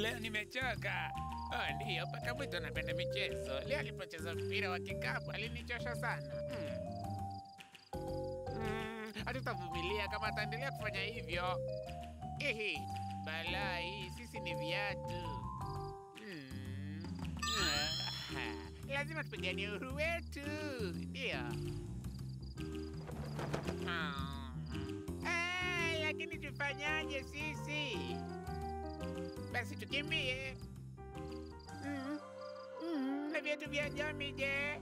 Leo nimechoka. Oh, ndiyo, paka mwitu anapenda michezo. Leo alipocheza mpira wa kikapu alinichosha sana. Hmm. Hmm, hatutavumilia kama ataendelea kufanya hivyo. Ehe, balaa hii, sisi ni viatu. Hmm. Ah, lazima tupiganie uhuru wetu, ndiyo. Ah. Ah, lakini tufanyaje sisi? Basi tukimbie. Mm. Mm. Na viatu vya Jami je?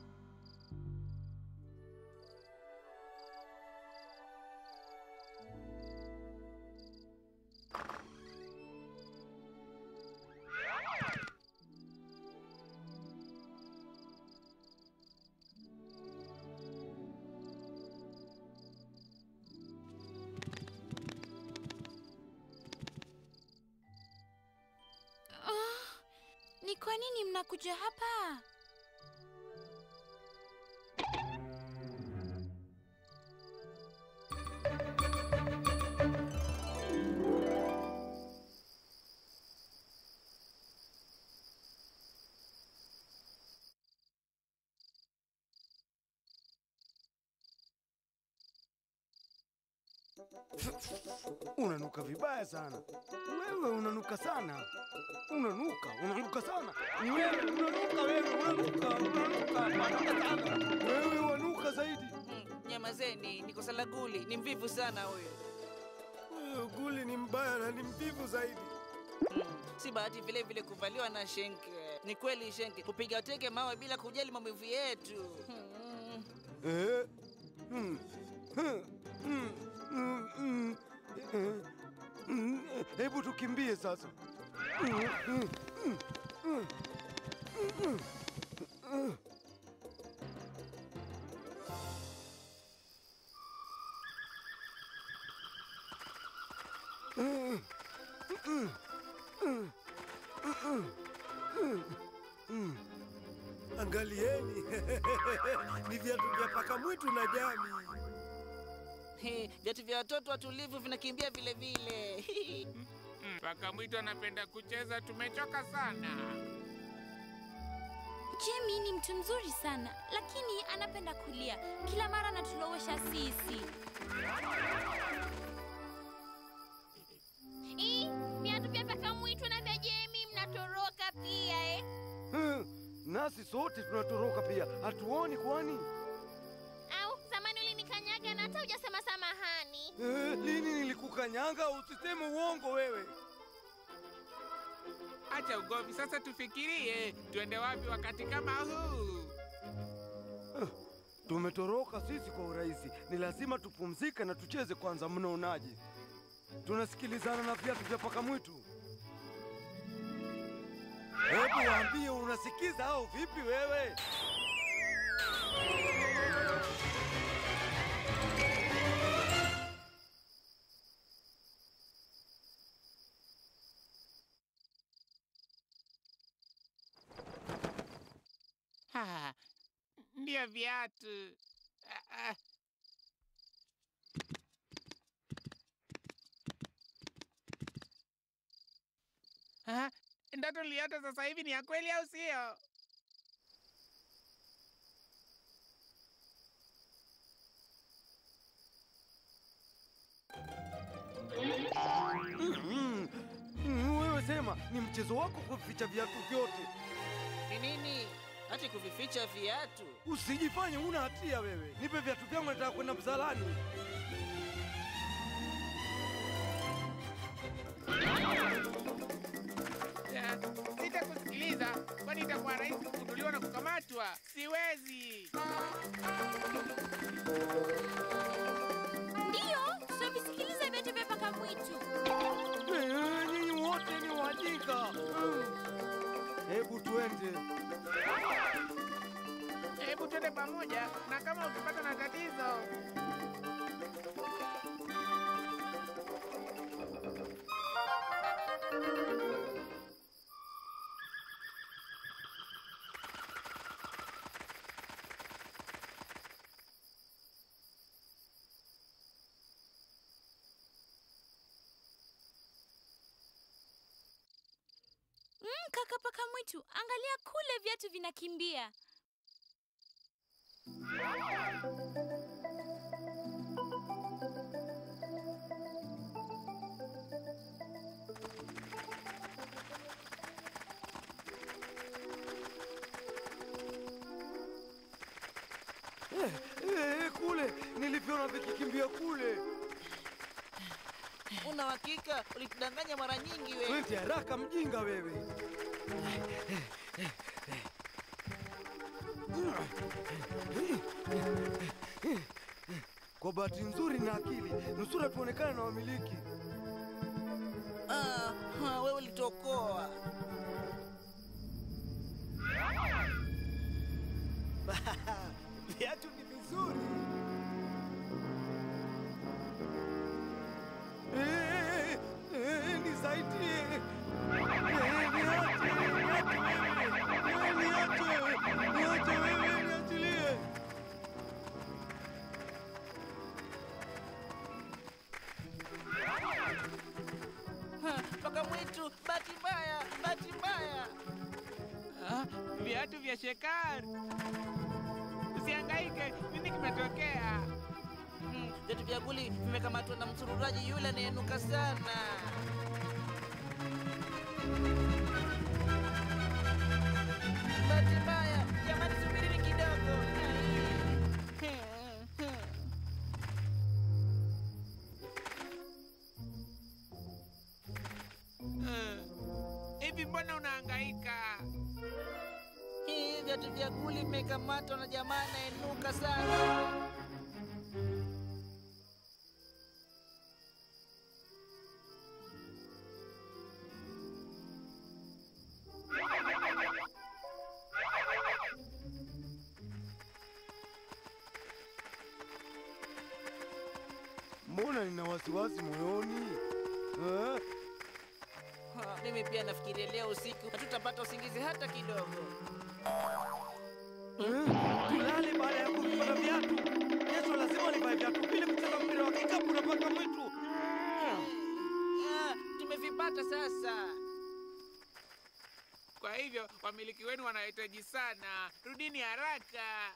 Ah, ni kwa nini mnakuja hapa? Unanuka vibaya sana. Wewe unanuka sana. Unanuka, unanuka sana. Ni wewe unanuka wewe, unanuka, unanuka, unanuka sana. Wewe wanuka zaidi. Mm, Nyamazeni, ni kosa la Guli, ni mvivu sana huyo. Wewe Guli ni mbaya na ni mvivu zaidi. Mm, si bahati vile vile kuvaliwa na Shenke. Ni kweli Shenke, kupiga teke mawe bila kujali maumivu yetu. Mm, Eh? Hmm. Hmm. Hmm. Hmm. Hmm. Eh. Hmm. Hebu tukimbie sasa. Hmm. Hmm. Hmm. Hmm. Hmm. Hmm. Angalieni, ni viatu vya paka mwitu na Jami. he, Viatu vya watoto watulivu vinakimbia vile vile. Mm, Paka mwitu anapenda kucheza, tumechoka sana. Jemi ni mtu mzuri sana, lakini anapenda kulia. Kila mara anatulowesha sisi. Ii, viatu vya paka mwitu na vya Jemi mnatoroka pia eh? Hmm, Nasi sote tunatoroka pia, hatuoni kwani? Au zamani ulinikanyaga na hata hujasema samahani. Eh, lini nilikukanyanga? Usiseme uongo wewe. Acha ugomvi sasa, tufikirie tuende wapi wakati kama huu. Tumetoroka sisi kwa urahisi, ni lazima tupumzike na tucheze kwanza. Mnaonaje? Tunasikilizana na viatu vya paka mwitu. Hebu waambie, unasikiza au vipi wewe? Ah, Ndio viatu. Ah, ah. Ah, Ndoto niliota sasa hivi ni ya kweli au sio? Mm, mm, wewe sema, ni mchezo wako kuficha viatu vyote. Ni nini? Hati kuvificha viatu? Usijifanye una hatia wewe. Nipe viatu vyangu, nataka kwenda msalani. Ah, Sitakusikiliza, kwani itakuwa rahisi kugunduliwa na kukamatwa. Siwezi. Ndiyo, tutavisikiliza viatu vya paka mwitu. Eh, Nyinyi wote ni wajinga. Mm. Hebu tuende. Hebu twende pamoja, na kama ukipata na tatizo Kaka paka mwitu, angalia kule, viatu vinakimbia. Eh, eh, kule nilivyoona vikikimbia kule. Una hakika? Ulitudanganya mara nyingi we. Twende haraka, mjinga wewe. Kwa bahati nzuri na akili, nusura tuonekane na wamiliki. Ah, ah, wewe ulitokoa. Viatu ni vizuri. Eh, eh, nisaidie. Eh, niache, niache wewe. Eh, niache, niache wewe, niachilie. Ha, Paka mwitu, bahati mbaya, bahati mbaya. Ah, viatu vya Shekar. Usihangaike, nini kimetokea? Hmm, Viatu vya guli vimekamatwa na msururaji yule anayenuka sana. Bahati mbaya, jamani, subirini kidogo. Ai. Eh, Hivi mbona unahangaika? Hii viatu vya guli vimekamatwa na jamaa anayenuka sana. Mbona nina wasiwasi moyoni eh? Ha, Mimi pia nafikiria leo usiku hatutapata usingizi hata kidogo. Eh? Tulale baada ya kuvipata viatu. Kesho lazima nivae viatu vile kucheza mpira wa kikapu na paka mwitu. Ah, tumevipata sasa. Kwa hivyo wamiliki wenu wanahitaji sana, rudini haraka.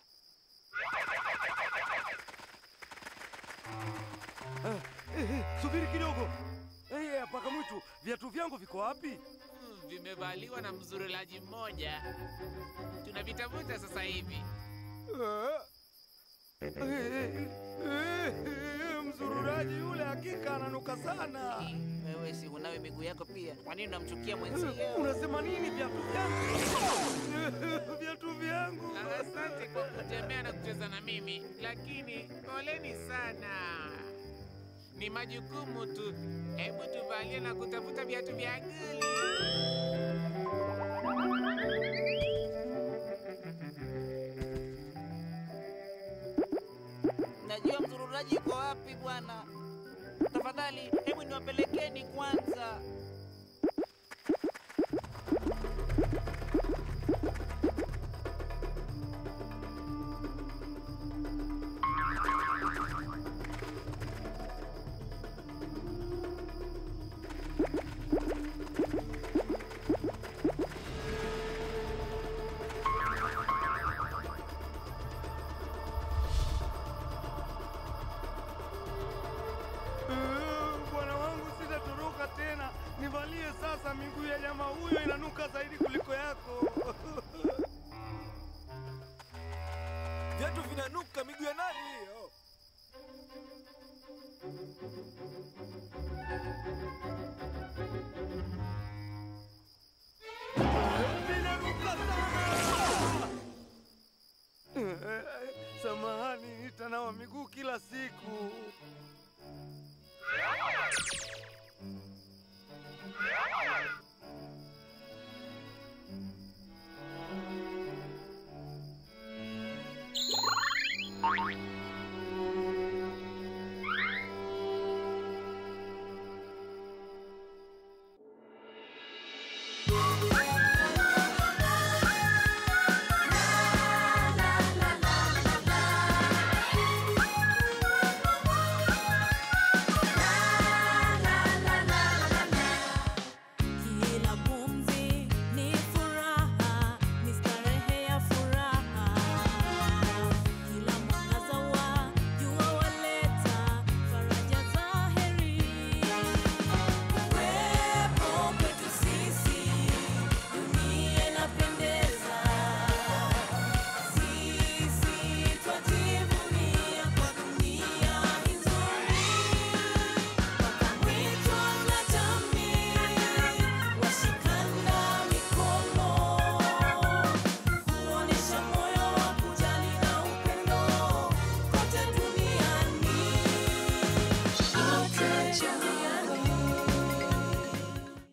Eh, eh, eh, subiri kidogo. Eh, eh, paka mwitu, viatu vyangu viko wapi? Hmm, Vimevaliwa na mzurulaji mmoja, tunavitafuta sasa hivi. Eh, eh, eh, eh, eh, Mzururaji yule hakika ananuka sana. Wewe si unawe miguu yako pia, kwa nini unamchukia Eh, mwenzio? Unasema nini viatu vyangu? Eh, Viatu vyangu. Asante kwa kutembea na kucheza na mimi, lakini poleni sana. Ni majukumu tu. Hebu tuvalie na kutafuta viatu vya guli. Najua mzururaji yuko wapi bwana. Tafadhali, hebu niwapelekeni kwanza. Eh, Bwana wangu sitatoroka tena. Nivalie sasa, miguu ya jamaa huyo inanuka zaidi kuliko yako. Viatu vinanuka, miguu ya nani hiyo?